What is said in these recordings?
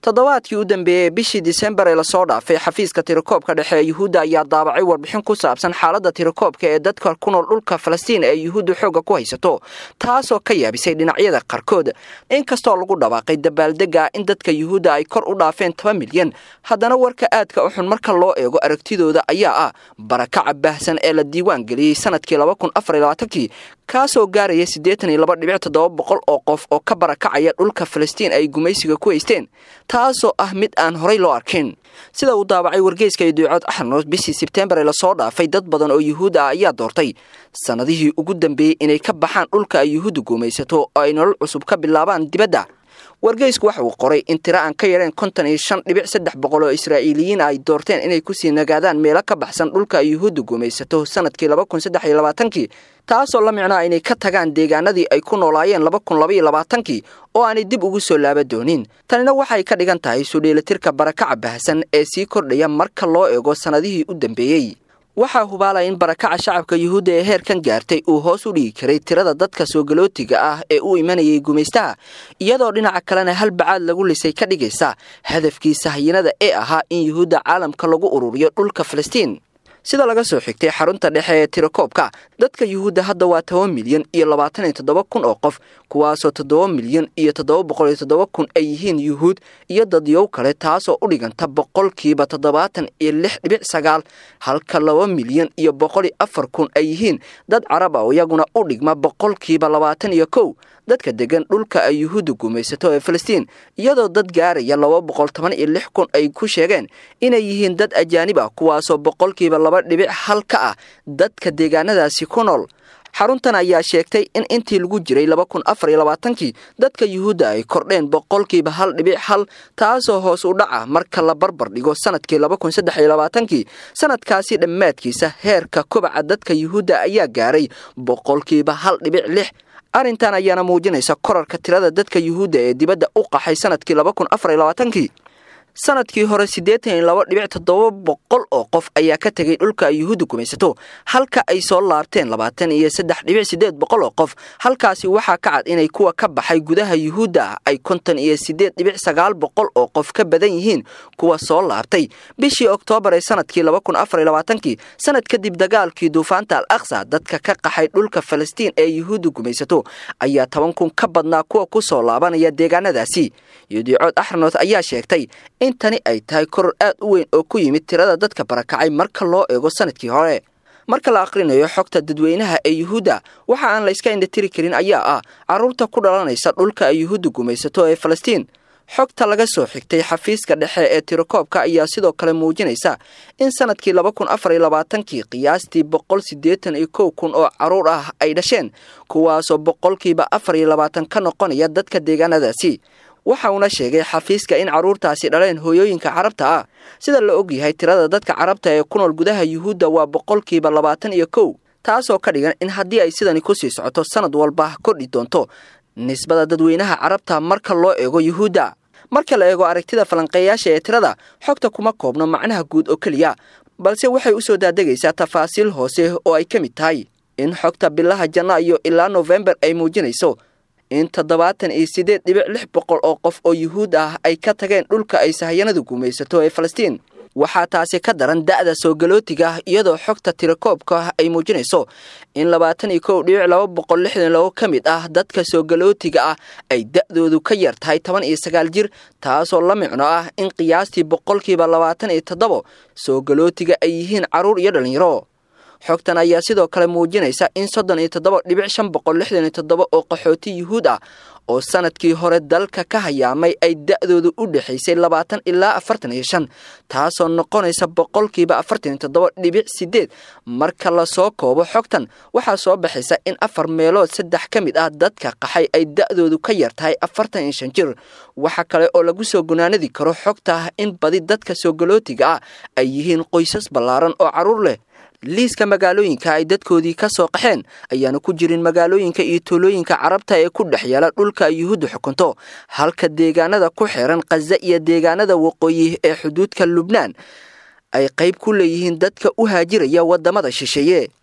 toddobaadkii u dambeeyey bishii disembar ee lasoo dhaafay xafiiska tirakoobka dhexe ee yuhuudda ayaa daabacay warbixin ku saabsan xaaladda tirakoobka ee dadka ku nool dhulka falastiin ee yuhuudda xoogga ku haysato taasoo ka yaabisay dhinacyada qaarkood inkastoo lagu dhawaaqay dabaaldega in dadka yuhuudda ay kor u dhaafeen toban milyan haddana warka aadka u xun marka loo eego aragtidooda ayaa ah barakaca baahsan ee la diiwaan geliyey sanadkii kii kaasoo gaaraya siddeetan iyo laba dhibic toddoba boqol oo qof oo ka barakacaya dhulka falastiin ay gumaysiga ku haysteen taasoo ah mid aan horay loo arkin sida uu daabacay wargeyska iduucood axarnoos bishii sebtembar ee lasoo dhaafay dad badan oo yuhuud ah ayaa doortay sannadihii ugu dambeeyey inay ka baxaan dhulka ay yuhuudda gumaysato oo ay nolol cusub ka bilaabaan dibadda wargeysku waxa uu qoray in tiro aan ka yareen konton iyo shan dhibic saddex boqol oo israa'iiliyiin ay doorteen inay kusii nagaadaan meelo ka baxsan dhulka ay yuhuudda gumaysato sanadkii laba kun saddex iyo labaatankii taasoo la micnaa inay ka tagaan deegaanadii ay ku noolaayeen laba kun laba iyo labaatankii oo aanay dib ugu soo laaba doonin tanina waxay ka dhigan tahay sudheelatirka barakaca baahsan ee sii kordhaya marka loo eego sannadihii u dambeeyey waxaa hubaalaya in barakaca shacabka yuhuudda ee heerkan gaartay uu hoos u dhigi karay tirada dadka soogalootiga ah ee u imanayay gumaystaha iyadoo dhinaca kalena hal bacaad lagu lisay ka dhigaysa hadafkii sahyinada ee ahaa in yuhuudda caalamka lagu ururiyo dhulka falastiin sida laga soo xigtay xarunta dhexe ee tirakoobka dadka yuhuudda hadda waa toban milyan iyo labaatan iyo toddoba kun oo qof kuwaasoo toddoba milyan iyo toddoba boqol iyo toddoba kun ay yihiin yuhuud iyo dadyow kale taasoo u dhiganta boqolkiiba toddobaatan iyo lix dhibic sagaal halka laba milyan iyo boqol iyo afar kun ay yihiin dad carab ah oo iyaguna u dhigma boqolkiiba labaatan iyo kow dadka degan dhulka ay yuhuudda gumaysato ee falastiin iyadoo dad gaaraya laba boqol toban iyo lix kun ay ku sheegeen inay yihiin dad ajaanib ah kuwaasoo boqolkiiba laba dhibic hal ka ah dadka deegaanadaasi ku nool xaruntan ayaa sheegtay in intii lagu jiray laba kun afar iyo labaatankii dadka yuhuudda ay kordheen boqolkiiba hal dhibic hal taasoo hoos u dhaca marka la barbar dhigo sanadkii laba kun saddex iyo labaatankii sanadkaasi dhammaadkiisa heerka kobaca dadka yuhuudda ayaa gaaray boqolkiiba hal dhibic lix arrintan ayaana muujinaysa korarka tirada dadka yuhuudda ee dibadda u qaxay sanadkii laba kun afar iyo labaatankii sanadkii hore siddeetan iyo laba dhibic toddoba boqol oo qof ayaa ka tegay dhulka ay yuhuudda gumaysato halka ay soo laabteen labaatan iyo saddex dhibic siddeed boqol oo qof halkaasi waxaa ka cad inay kuwa ka baxay gudaha yuhuudda ah ay konton iyo siddeed dhibic sagaal boqol oo qof ka badan yihiin kuwa soo laabtay bishii oktoobar ee sanadkii laba kun afar iyo labaatankii sanad kadib dagaalkii duufaanta al aksa dadka ka qaxay dhulka falastiin ee yuhuudda gumaysato ayaa toban kun ka badnaa kuwa ku soo laabanaya deegaanadaasi yudiicood axranoth ayaa sheegtay in tani ay tahay koror aad u weyn oo ku yimid tirada dadka barakacay marka loo eego sanadkii hore marka la aqrinayo xogta dadweynaha ee yuhuudda waxa aan la iska indhatiri karin ayaa ah carruurta ku dhalanaysa dhulka ay yuhuudda gumaysato ee falastiin xogta laga soo xigtay xafiiska dhexe ee tirakoobka ayaa sidoo kale muujinaysa in sanadkii laba kun afar iyo labaatankii qiyaastii boqol siddeetan iyo kow kun oo carruur ah ay dhasheen kuwaasoo boqolkiiba afar iyo labaatan ka noqonaya dadka deegaanadaasi waxa uuna sheegay xafiiska in carruurtaasi dhaleen hooyooyinka carabta ah sida la og yahay tirada dadka carabta ee ku nool gudaha yuhuudda waa boqolkiiba labaatan iyo kow taasoo ka dhigan in haddii ay sidani kusii socoto sanad walba kordhi doonto nisbada dadweynaha carabta marka loo eego yuhuudda marka la eego aragtida falanqeeyaasha ee tirada xogta kuma koobno macnaha guud oo keliya balse waxay u soo daadegaysaa tafaasiil hoose oo ay ka mid tahay in xogta bilaha janno iyo ilaa nofembar ay muujinayso in toddobaatan iyo siddeed dhibic lix boqol oo qof oo yuhuud ah ay ka tageen dhulka ay sahyanadu gumaysato ee falastiin waxaa taasi ka daran da'da soogalootiga ah iyadoo xogta tirakoobka ay muujinayso in labaatan iyo kow dhibic laba boqol lixdan labo ka mid ah dadka soogalootiga ah ay da'doodu ka yar tahay toban iyo sagaal jir taasoo la micno ah in qiyaastii boqolkiiba labaatan iyo toddobo soogalootiga ay yihiin carruur iyo dhallinyaro xogtan ayaa sidoo kale muujinaysa in soddon iyo toddoba dhibic shan boqol lixdan iyo toddoba oo qaxooti yuhuud ah oo sanadkii hore dalka ka hayaamay ay da'doodu u dhexaysay labaatan ilaa afartan iyo shan taasoo noqonaysa boqolkiiba afartan iyo toddoba dhibic siddeed marka lasoo koobo xogtan waxaa soo baxaysa in afar meelood saddex ka mid ah dadka qaxay ay da'doodu ka yar tahay afartan iyo shan jir waxa kale oo lagu soo gunaanadi karo xogta in badi dadka soogolootiga ah ay yihiin qoysas ballaaran oo carruur leh liiska magaalooyinka ay dadkoodii ka soo qaxeen ayaana ku jirin magaalooyinka iyo tuulooyinka carabta ee ku dhex yaala dhulka ay yuhuudda xukunto halka deegaanada ku xiran khaza iyo deegaanada waqooyi ee xuduudka lubnaan ay qayb ku leeyihiin dadka u haajiraya waddamada shisheeye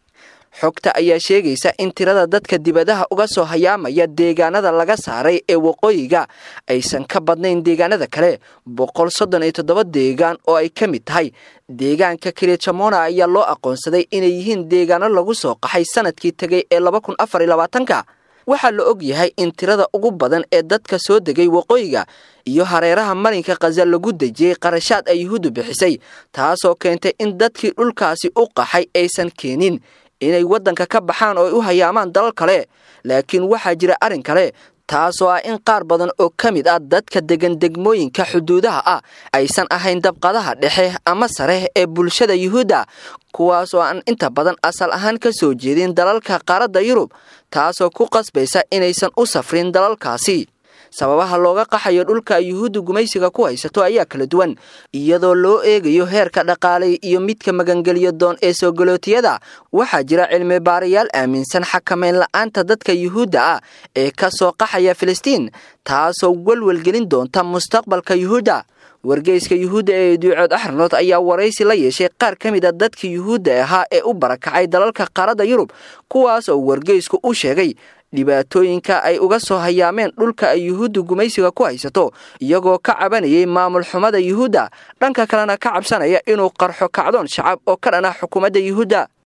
xogta ayaa sheegaysa in tirada dadka dibadaha uga soo hayaamaya deegaanada laga saaray ee waqooyiga aysan ka badnayn deegaanada kale boqol soddon iyo toddoba deegaan oo ay ka mid tahay deegaanka kirijamona ayaa loo aqoonsaday inay yihiin deegaano lagu soo qaxay sanadkii tegay ee laba kun afar iyo labaatanka waxaa la og yahay in tirada ugu badan ee dadka soo degay waqooyiga iyo hareeraha marinka khaza lagu dejiyey qarashaad ay yuhuuddu bixisay taasoo keentay in dadkii dhulkaasi u qaxay aysan keenin inay waddanka ka baxaan oo ay u hayaamaan dalal kale laakiin waxaa jira arrin kale taasoo ah in qaar badan oo ka mid ah dadka degan degmooyinka xuduudaha ah aysan ahayn dabqadaha dhexe ama sare ee bulshada yuhuudda kuwaas oo aan inta badan asal ahaan ka soo jeedin dalalka qaaradda yurub taasoo ku qasbaysa inaysan u safrin dalalkaasi sababaha looga qaxayo dhulka yuhuudda gumaysiga ku haysato ayaa kala duwan iyadoo loo eegayo heerka dhaqaalay iyo midka magangeliyo doon ee soo galootiyada waxaa jira cilmi baarayaal aaminsan xakameyn la-aanta dadka yuhuudda ah ee ka soo qaxaya filistiin taasoo welwelgelin doonta mustaqbalka yuhuudda wargeyska yuhuudda ee duucood axranood ayaa waraysi la yeeshay qaar ka mid a dadka yuhuudda ahaa ee u barakacay dalalka qaaradda yurub kuwaas oo wargeysku u sheegay dhibaatooyinka ay uga soo hayaameen dhulka ay yuhuudda gumaysiga ku haysato iyagoo ka cabanayay maamul xumada yuhuudda dhanka kalena ka cabsanaya inuu qarxo kacdoon shacab oo ka dhan ah xukuumadda yuhuudda